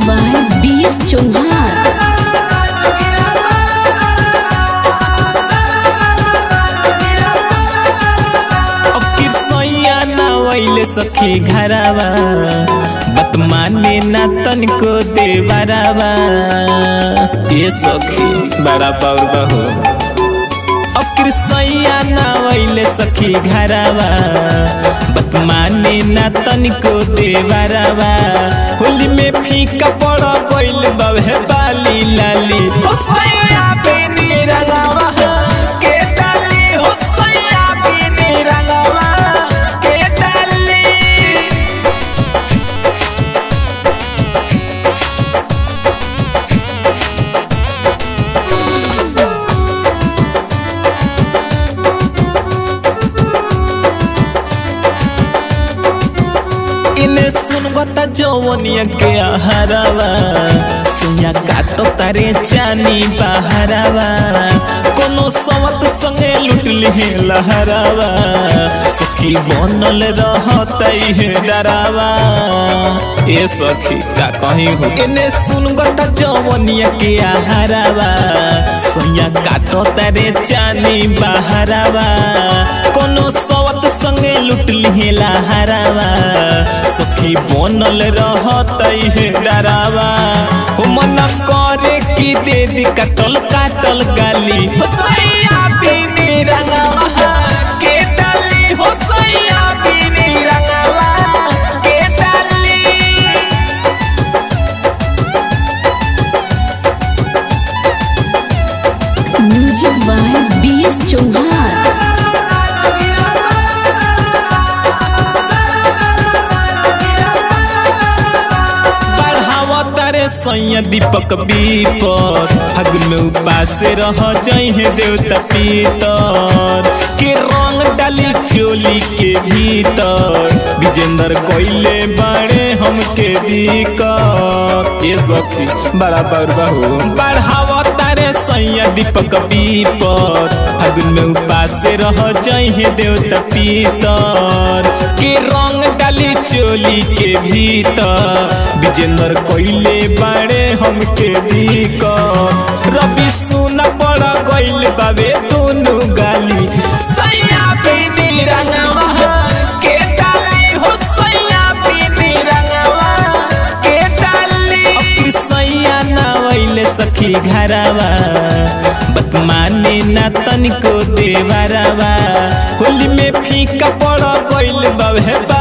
by B.S. Chauhan. अब किरसैया ना वैले सखी घरावा बत माने ना तनको देवरावा ये सखी बड़ा बाउर बहो अब किरसैया ना वैले सखी घरावा बत माने ना तनको देवरावा होली में फीका पड़ गइल बहे बाली लाली ओ सैया बेनी रंगावा के डाली हो सैया बेनी रंगावा के डाली इने सुनबता जवनिया के आहारावा सुनिया काटो तारे चानी बहारावा कोनो सवत संगे लुट लिहे लहरावा सुखी बनल रहतई हे डरावा ए सखी का कहीं हो इने सुनबता जवनिया के आहारावा सुनिया काटो तारे चानी बहारावा कोनो सवत संगे लुट लिहे लहरावा सखी बनल रहतई हे डरावा हो मन करे की दे दी कटल काटल गाली हो सैया बिनी रंगावा के डाली हो सैया बिनी रंगावा के डाली Music by B.S. Chauhan. बढ़ावा तारे सैया दीपक बीपर फगुन में उपास रह जहे देवता पीतर के रंग डाली चोली के भीतर विजेंद्र कोइले बाड़े हमके दिकर ये सखी बड़ा बड़बा हो बढ़ावा तारे सैया दीपक बीपर फगुन में उपास रह जहे देवता पीतर के रंग डाली चोली के भीतर विजेंद्र कोइले बाड़े हमके दीक रवि सुन पड़ गइल बाबे दोनों गाली सैया बिनी रंगवा के डाली हो सैया बिनी रंगवा के डाली अब सैया ना वैले सखी घरावा बत माने ना तनिको देवरावा होली में फीका पड़ गइल बाबे